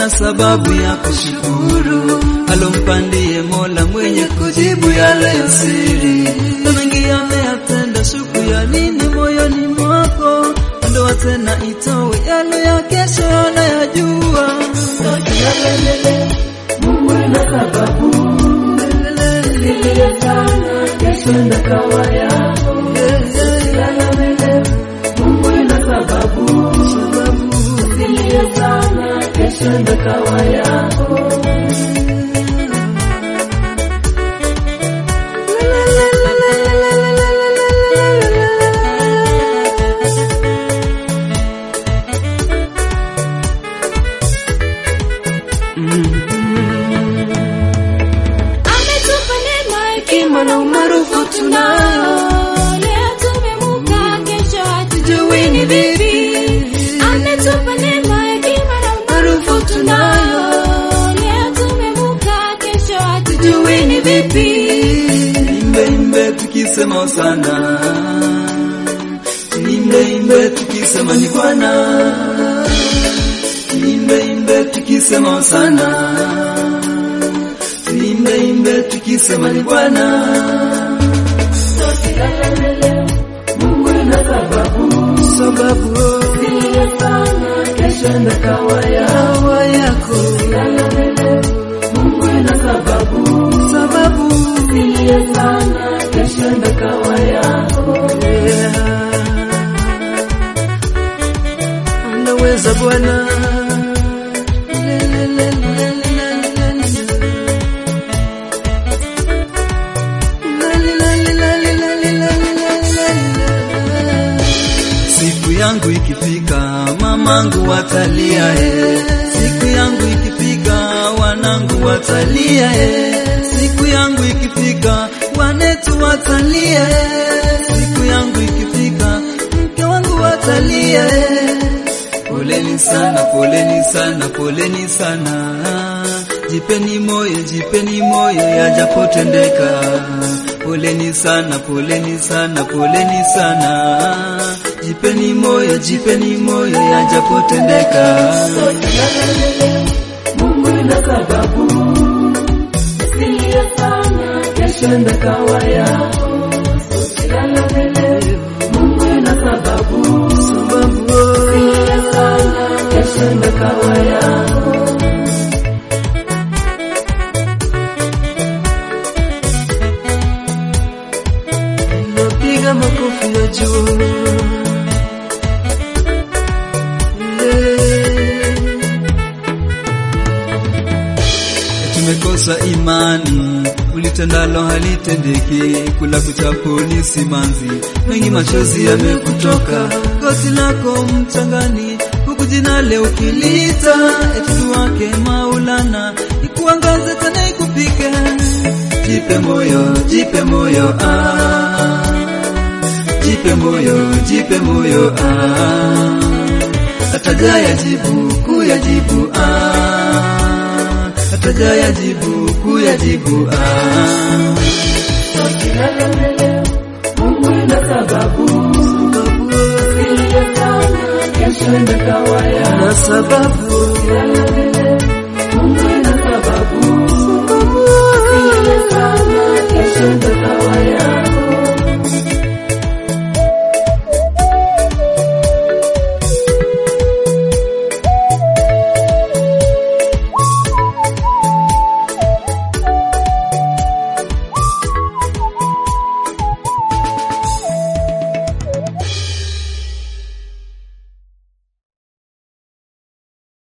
na sababu ya kushukuru, alompandie Mola mwenye kujibu yale ya siri, na mengi ameyatenda, shuku ya nini moyoni mwako? Ondoa tena itowe yale ya kesho anayajua. Mungu na sababu Nilie sana kesho ndakawa yako Usilala mbele Mungu na sababu Nilie sana kesho ndakawa yako Ametupa neema, hekima na umaarufu tunayo. Leo tumemuka, kesho hatujui ni vipi. Ametupa neema, hekima na umaarufu tunayo. Leo tumemuka, kesho hatujui ni vipi. Imbe imbe tukisema sana, imbe imbe tukisema ni Bwana, imbe imbe tukisema sana, imbe imbe tukisema ni Bwana. Usilala mbele Mungu na sababu Sababu Nilie sana kesho ndakawa yako hawa yako, Usilala mbele Mungu na sababu sababu Nilie sana kesho ndakawa yako yeah. Anaweza Bwana Siku yangu ikifika, mamangu watalia eh. Siku yangu ikifika, wanangu watalia eh. Siku yangu ikifika, wanetu watalia eh. Siku yangu ikifika, mke wangu watalia eh. Poleni sana, poleni sana, poleni sana. Jipeni moyo, jipeni moyo yajapotendeka. Poleni sana, poleni sana, poleni sana. Jipeni moyo, jipeni moyo yajapotendeka. Mungu na sababu Usilie sana kesho ndakawa yako Usilala mbele Mungu na sababu Sababu Usilie sana kesho ndakawa yako napiga makofi ya juu. Tumekosa imani, ulitendalo halitendeki, kula kuchapo ni simanzi, mengi machozi yamekutoka, goti lako mchangani, huku jina leo ukilita, etudu wake Maulana, ikuangaze tena ikupike, jipe moyo, jipe moyo ah. Jipe moyo, jipe moyo ah. Atajaya jibu, kuyajibu ah. Atajaya jibu, kuyajibu ah. Usilala mbele Mungu na sababu Usilie sana kesho ndakawa yako Na sababu Usilala